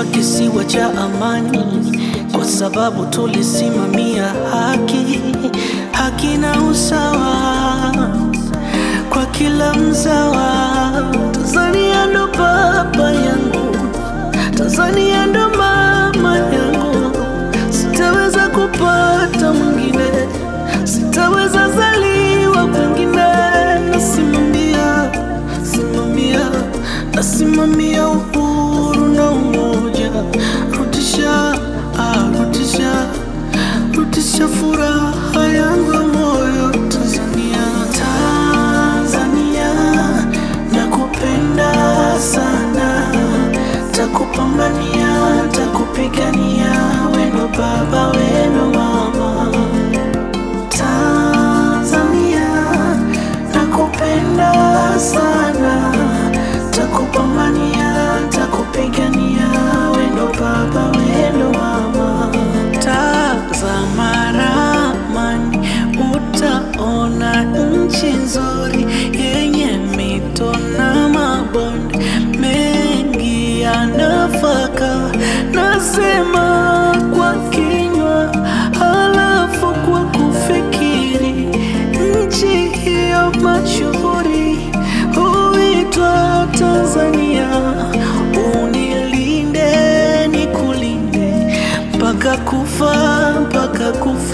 tuliitwa kisiwa cha amani kwa sababu tulisimamia haki, haki na usawa kwa kila mzawa. Tanzania ndo baba yangu, Tanzania ndo mama yangu, sitaweza kupata mwingine, sitaweza zaliwa kwingine. Nasimamia, simamia, nasimamia uhuru na umoja, rudisha, ah, rudisha, rudisha furaha yangu ya moyo Tanzania, Tanzania, nakupenda sana, takupambania, takupigania, weno baba, weno mama Tanzania, nakupenda sana, takupambania, takupigania, wendo baba, wendo mama. Tazama ramani, utaona nchi nzuri yenye mito na mabonde mengi ya nafaka. Nasema kwa kinywa, halafu kwa kufikiri. Nchi hiyo mashuhuri huitwa Tanzania. Unilinde, nikulinde mpaka kufa, mpaka kufa.